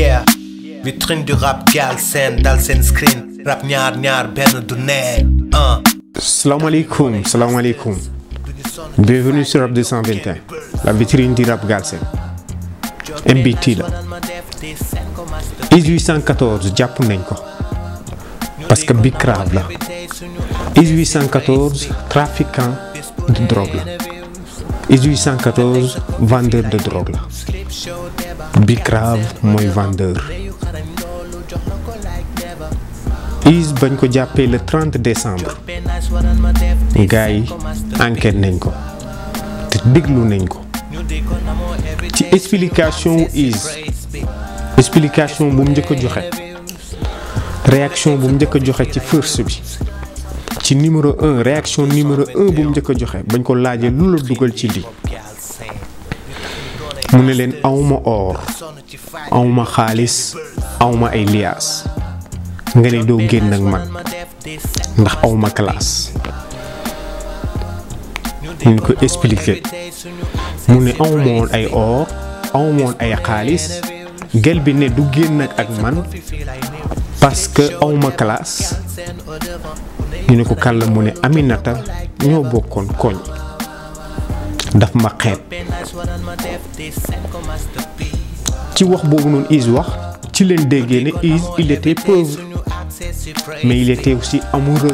yeah vitrine du rap Galsen dal seen screen rap ñaar ñaar benn du neex ah salaamaaleykum salaamaaleykum bienvenue sur Rap 221 la vitrine du rap Galsen MBT la 1814 jàpp nañ ko parce que Big Crave la 1814 trafiquant de drogue la 1814 vendeur de drogue la Big Crave mooy vendeur Is bañ ko jàppee le 30 décembre gars yi enquête nañ ko te déglu nañ ko ci explication wu Is explication bu mu njëkk a joxe réaction bu mu njëkk a joxe ci first bi ci numéro un réaction numéro un bu mu njëkk a joxe bañ ko laajee lu la dugal ci lii mu ne leen awma or awma xaalis awma ay liaas nga ne doo génn ak man ndax awma classe ñu ko expliqué mu ne awmoon ay or awmoon ay xaalis gel bi ne du génn ak man parce que awma classe ñu ne ko kàlla mu ne Aminata ñoo bokkoon koñ daf ma xeeb ci wax boobu noonu Is wax ci leen déggee ne Is il était pauvre mais il était aussi amoureux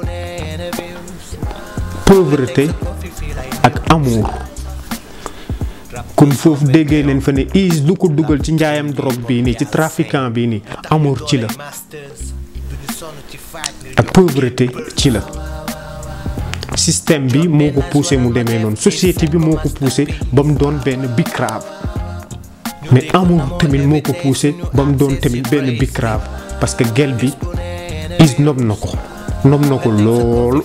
pauvreté ak amour kon foofu déggee nañ fa ne Is lu ko dugal ci njaayam drogue bii nii ci trafiquant bii nii amour ci la ak pauvreté ci la système bi moo ko poussé mu demee noonu société bi moo ko poussé ba mu doon benn Big Crave mais amour tamit moo ko poussé ba mu doon tamit benn Big Crave parce que gel bi Is nob na ko nob na ko loolu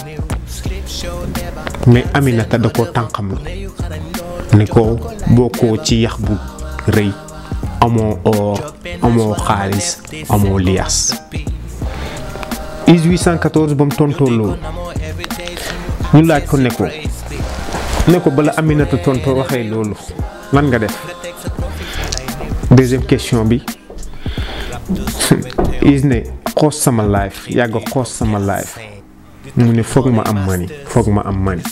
mais Aminata da ko tànqam la ne ko bokkoo ci yax bu rëy amoo or amoo xaalis amoo lias 1814 ba mu tontoo loolu ñu laaj ko ne ko ne ko bala Aminata tontoo waxee loolu lan nga def deuxième question bi Is ne xoos sama life yàgg xoos sama life mu ne foog ma am mani foog ma am mani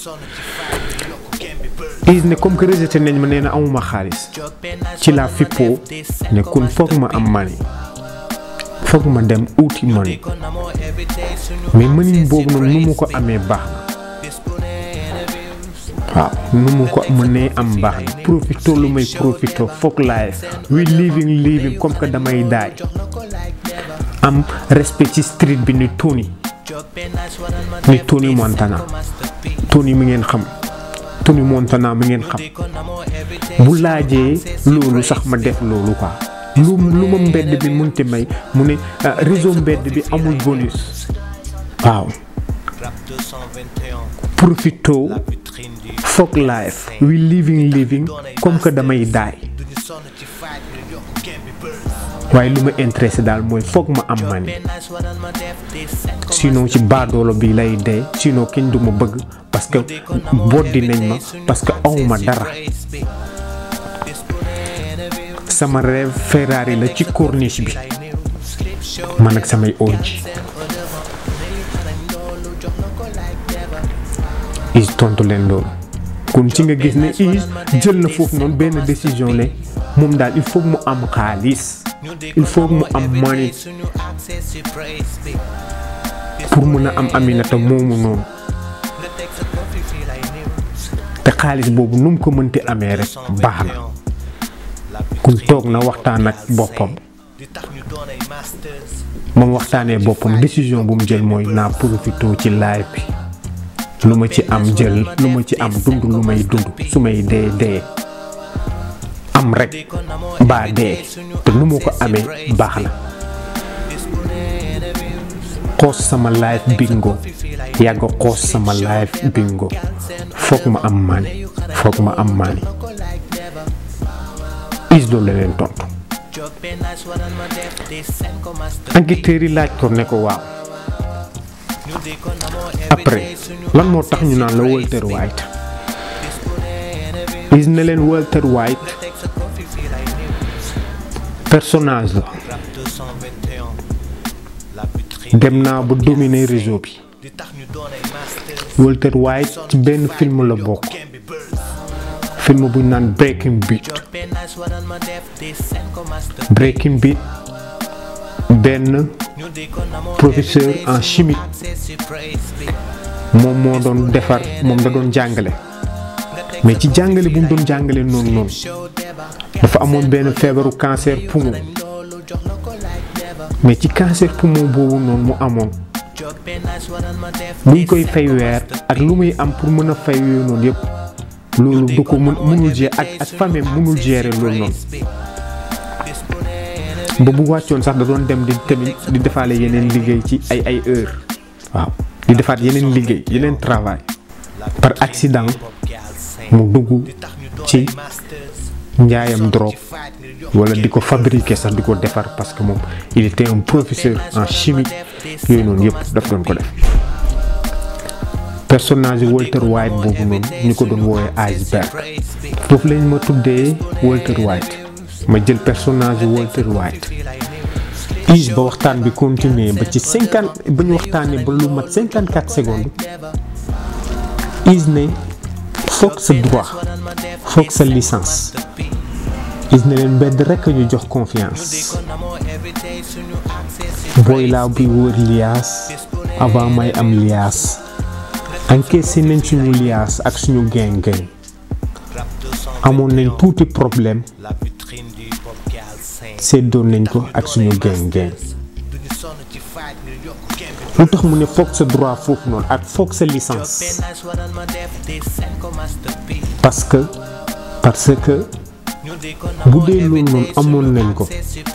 Is ne comme que rejeté nañ ma nee na amuma xaalis ci laa fippoo ne kun foog ma am mani foog ma dem uuti mani mais mëniñ boobu noonu nu mu ko amee baax na waaw nu mu ko mënee am baax na profito lu may profito foog life we living living comme que damay daay am respect ci street bi ni Tony ni Tony Montana Tony mi ngeen xam Tony Montana mi ngeen xam bu laajee loolu sax ma def loolu quoi lu lu ma mbedd bi munti may mu ne réseau mbedd bi amul bonus waaw profito foog life we living living comme que damay daay waaye lu ma intéressé daal mooy foog ma am mani sinon ci baadoolo bi lay dee sinon kenn du ma bëgg parce que boddi nañ ma parce que awma dara sama rêve Ferrari la ci corniche bi man ak samay orji Is tontu leen loolu kon ci nga gis ne Is jël na foofu noonu benn décision ne moom daal il faut mu am xaalis il faut mu am money pour mun a am Aminata moomu noonu te xaalis boobu nu mu ko mënti amee rek baax na kun toog na waxtaan ak boppam moom waxtaanee boppam décision bu mu jël mooy naa profité ci live bi lu ma ci am jël lu ma ci am dund lu may dund su may dee dee am rek mbaa dee te nu ma ko amee baax na xoos sama live bingo yàgg xoos sama live bingo foog ma am maani foog ma am maani Is loolu la leen tontu enquêteurs yi laaj ko ne ko waaw après lan moo tax ñu naan la Walter White Is ne leen Walter White personnage la dem naa ba dominer réseau bi Walter White ci benn film la bokk film bu ñu naan Breaking Beat Breaking Beat benn professeur en chimie moom moo doon defar moom da doon jàngale mais ci jàngale bu mu doon jàngale noonu noonu dafa amoon benn feebaru cancer poumon mais ci cancer poumon boobu noonu mu amoon buñ koy fay weer ak lu muy am pour mën a fay yooyu noonu yëpp loolu du ko mën mënul gérer ak ak famille mënul gérer loolu noonu ba bu wàccoon sax da doon dem di tamit di defaale yeneen liggéey ci ay ay heure waaw di defaat yeneen liggéey yeneen travail par accident mu dugg ci njaayam drogue wala di ko fabriquer sax di ko defar parce que moom il était un professeur en chimie yooyu noonu yëpp daf doon ko def personnage Walter White boobu noonu ñu ko doon woowee iceberg foofu lañ ma tuddee Walter White ma jël personnage Walter White is ba waxtaan bi continuer ba ci cinquante ba ñu waxtaanee ba lu mat cinquante quatre secondes is ne foog sa droit foog sa licence is ne leen mbedd rekk ñu jox confiance booy laa buy wër liaas avant may am liaas encaissé nañ suñu liaas ak suñu geng geng amoon nañ tuuti problème seddoon nañ ko ak suñu geng geng lu tax mu ne foog sa droit foofu noonu ak foog sa licence parce que parce que bu dee loolu noonu amoon nañ ko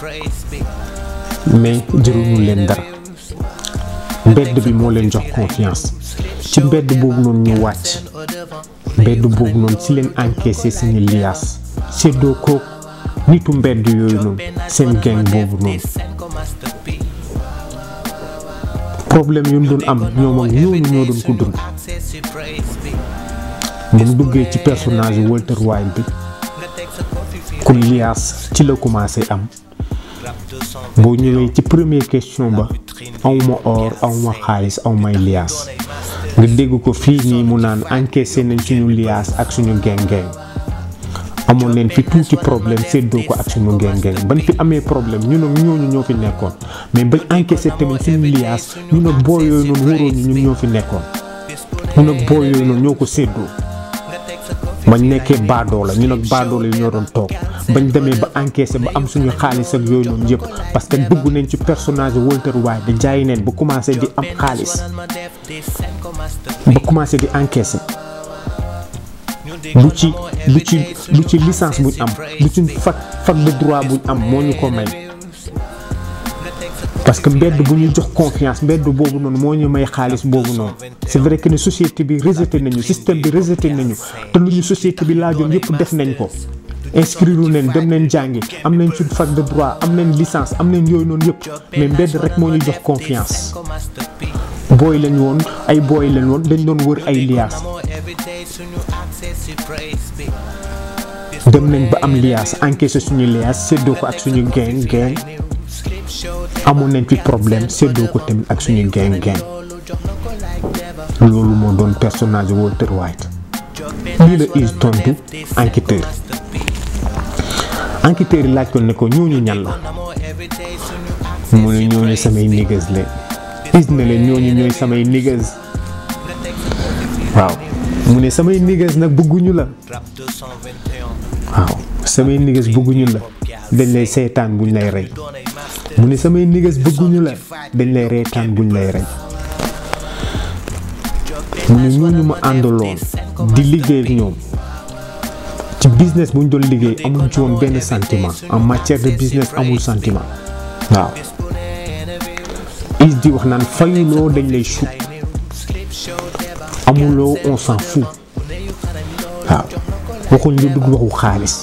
mais jëruñu leen dara mbedd bi moo leen jox confiance ci mbedd boobu noonu ñu wàcc mbedd boobu noonu ci leen encaissé seeni liaas séddoo ko nitu mbedd yooyu noonu seen gang boobu noonu problème yu mu doon am ñoom ak ñooñu ñoo doon ko dund ba mu duggee ci personnage Walter White bi ku liaas ci la commencé am boo ñëwee ci première question ba awma or awma xaalis awmay liaas nga dégg ko fii nii mu naan encaissé nañ suñu liaas ak suñu geng-geng amoon nañ fi tuuti problème séddoo ko ak suñu geng-geng bañ fi amee problème ñu ne ñooñu ñoo fi nekkoon mais bañ encaissé tamit suñu liaas ñu ne boo yooyu noonu wóoroon ñu ñun ñoo fi nekkoon ñu ne boo yooyu noonu ñoo ko séddoo bañ nekkee baadoo la ñu nag baadoo la ñoo doon toog bañ demee ba encaissé ba am suñu xaalis ak yooyu noonu yëpp parce que dugg nañ ci personnage Walter White di jaay neen ba commencé di am xaalis ba commencé di encaissé lu ci lu ci lu ci licence buñ am lu ci fac fac de droit buñ am moo ñu ko may parce que mbedd bu ñu jox confiance mbedd boobu noonu moo ñu may xaalis boobu noonu c'est vrai que ne société bi rejeté nañu système bi rejeté nañu te lu ñu société bi laajoon yëpp def nañ ko inscrire nañ dem nañ jàngi am nañ suñ fac de droit am nañ licence am nañ yooyu noonu yëpp mais mbedd rek moo ñu jox confiance booy lañ woon ay booy lañ woon dañ doon wër ay liaas dem nañ ba am liaas encaissé suñu liaas séddoo ko ak suñu gang gang amoon nañ fi problème séddoo ko tamit ak suñu gang gang loolu moo doon personnage Walter White lii la is tontu enquêteur enquêteur yi laaj ko ne ko ñooñu ñan la mu ne ñooñu samay niggas leen is ne leen ñooñu ñooy samay niggas waaw mu ne samay niggas nag bëgguñu la waaw samay niggas bëgguñu la dañ lay seetaan buñ lay rey mu ne samay niggas bëgguñu la dañ lay reetaan buñ lay rey mu ne ñooñu ma àndaloon di liggéey ak ñoom ci business bu ñu doon liggéey amul ci woon benn sentiment en matière de business amul sentiment waaw is di wax naan fayuloo dañ lay chut amuloo on s'en fout waaw waxuñ lu dugg waxu xaalis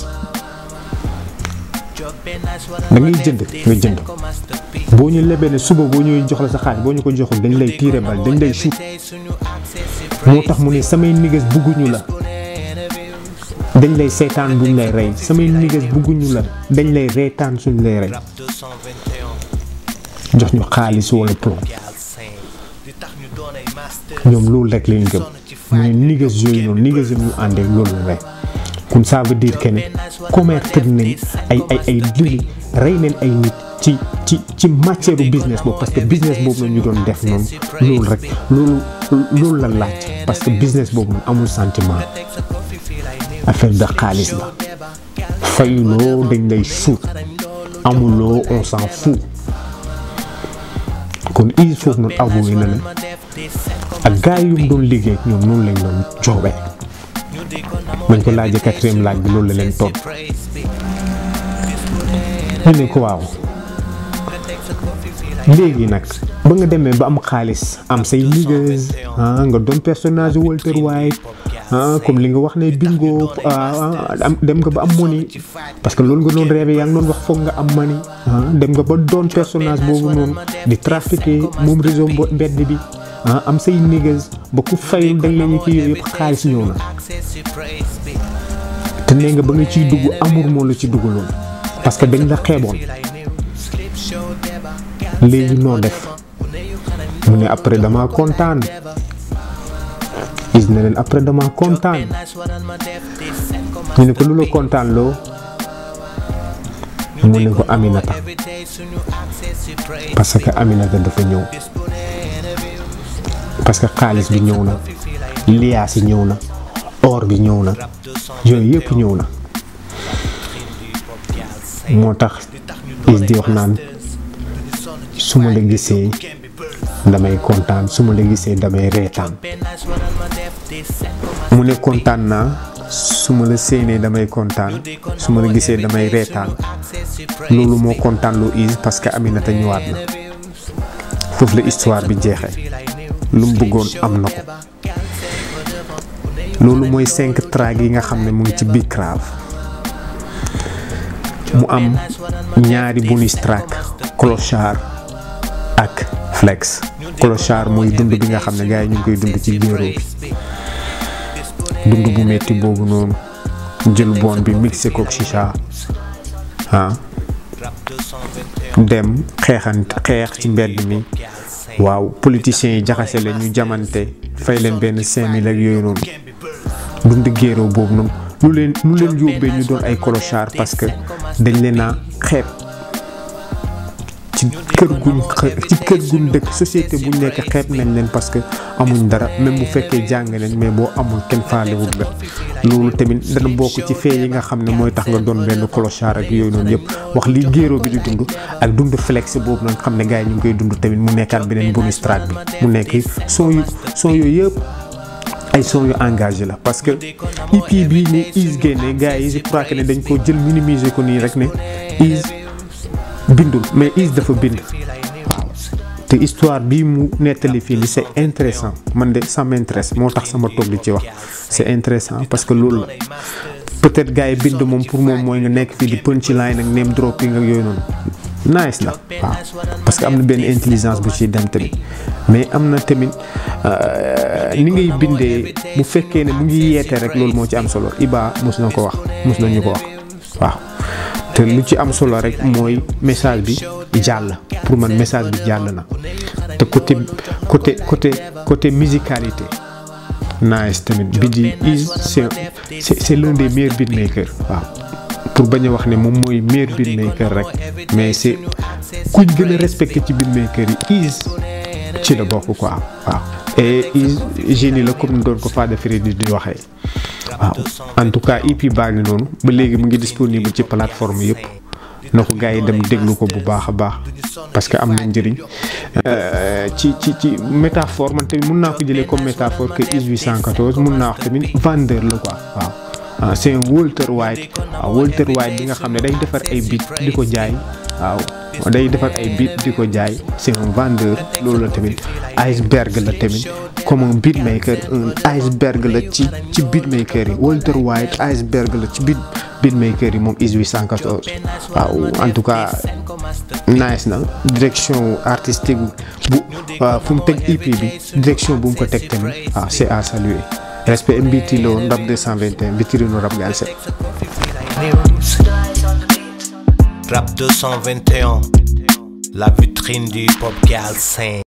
da ngay jënd nga jënd boo ñu lebee ne suba boo ñëwee jox la sa xaalis boo ñu ko joxul dañ lay tiire bal dañ lay chut moo tax mu ne samay niggas bugguñu la dañ lay seetaan buñ lay rey samay niggas bugguñu la dañ lay reetaan suñ lay rey jox ñu xaalis wala plomb ñoom loolu rek lañ gëm mu ne niggas yooyu noonu niggas yi ñu àndee loolu la rek kon ça veut dire que ne commettre nañ ay ay ay dili rey nañ ay nit ci ci ci matière business boobu parce que business boobu la ñu doon def noonu loolu rek loolu loolu la laaj parce que business boobu noonu amul sentiment affaire de xaalis la fayuloo dañ lay suut amuloo on s'en fout kon il faut noonu avoué na ne ak gars yu mu doon liggéey ak ñoom noonu lañ doon joobee bañ ko laajee quatrième laaj bi loolu la leen toon ñu ne ko waaw léegi nag ba nga demee ba am xaalis am say liggéey ah nga doon personnage Walter White ah comme li nga wax ne bingo am dem nga ba am money parce que loolu nga doon rêvé yaa ngi doon wax foog nga am money ah dem nga ba doon personnage boobu noonu di trafiquer moom réseau mbedd bi ah am say niggas ba ku fayul dañ leen ci yooyu yëpp xaalis ñëw na te nee nga ba nga ciy dugg amour moo la ci dugaloon parce que dañ la xeeboon léegi noo def mu ne après dama kontaan gis na leen après dama kontaan ñu ne ko lu la kontaan loo mu ne ko Aminata parce que Aminata dafa ñëw parce que xaalis bi ñëw na liaas yi ñëw na or bi ñëw na yooyu yëpp ñëw na moo tax is di wax naan su ma la gisee damay kontaan su ma la gisee damay reetaan mu ne kontaan naa su ma la séenee damay kontaan su ma la gisee damay reetaan loolu moo kontaan loo is parce que Aminata ñëwaat na foofu la histoire bi jeexee lu mu bëggoon am na ko loolu mooy cinq track yi nga xam ne mu ngi ci Big Crave mu am ñaari bonus track clochard ak flex clochard mooy dund bi nga xam ne gars yi ñu ngi koy dund ci géeroo bi dund bu metti boobu noonu jël bon bi mixé ko chicha ah dem xeexant xeex ci mbedd mi waaw politiciens yi jaxase leen ñu jamante fay leen benn cinq mille ak yooyu noonu dund géeroo boobu noonu lu leen lu leen yóbbee ñu doon ay clochard parce que dañ leen a xeeb ci kër guñ ci kër guñ dëkk société buñ nekk xeeb nañ leen parce que amuñ dara même bu fekkee jàng nañ mais boo amul kenn faalewul la loolu tamit dana bokk ci fee yi nga xam ne mooy tax nga doon benn clochard ak yooyu noonu yëpp wax li géeroo bi di dund ak dund flex boobu nag xam ne gars yi ñu ngi koy dund tamit mu nekkaat beneen bonus track bi mu nekk son yu son yooyu yëpp ay son yu engagé la parce que EP bii ne Is génne gars yi je crois que ne dañ ko jël minimiser ko nii rek ne Is bindul mais Is dafa bind waaw te histoire bii mu nettali fii li c'est intéressant man de ça m'intéresse moo tax sama toog di ci wax c'est intéressant parce que loolu la peut-être gars yi bind moom pour moom mooy nga nekk fii di punchline ak name dropping ak yooyu noonu nice la waaw parce que am na benn intelligence bu ci dem tamit mais am na tamit ni ngay bindee bu fekkee ne mu ngi yeete rek loolu moo ci am solo Iba mos na ko wax mos na ñu ko wax waaw te lu ci am solo rek mooy message bi jàll pour man message bi jàll na te côté côté côté côté musicalité nice tamit bi di is c'est c'est l'un des meilleurs beatmakers waaw pour bañ a wax ne moom mooy meilleur beatmaker rek mais c'est kuñ gën a respecté ci beatmaker yi is ci la bokk quoi waaw et is génie la comme ni doon ko Fada Freddy di waxee waaw en tout cas EP baa ngi noonu ba léegi mu ngi disponible ci plateforme yëpp na ko gars yi dem déglu ko bu baax a baax parce que am na njëriñ ci ci ci métaphore man tamit mun naa ko jëlee comme métaphore que is 814 mun naa wax tamit vendeur la quoi waaw. ah c'est un Walter White waaw Walter White bi nga xam ne day defar ay beat di ko jaay waaw day defar ay beat di ko jaay c'est un vendeur loolu la tamit iceberg la tamit comme un beatmaker un iceberg la ci ci beatmaker yi Walter White iceberg la ci beat beatmaker yi moom is 814 waaw en tout cas nice na direction artistique bu fu mu teg EP bi direction bu mu ko teg tamit waaw c'est à saluer respect mbiti lo rap 221 vitrine rap galsen Rap 221, la vitrine du hip hop galsen.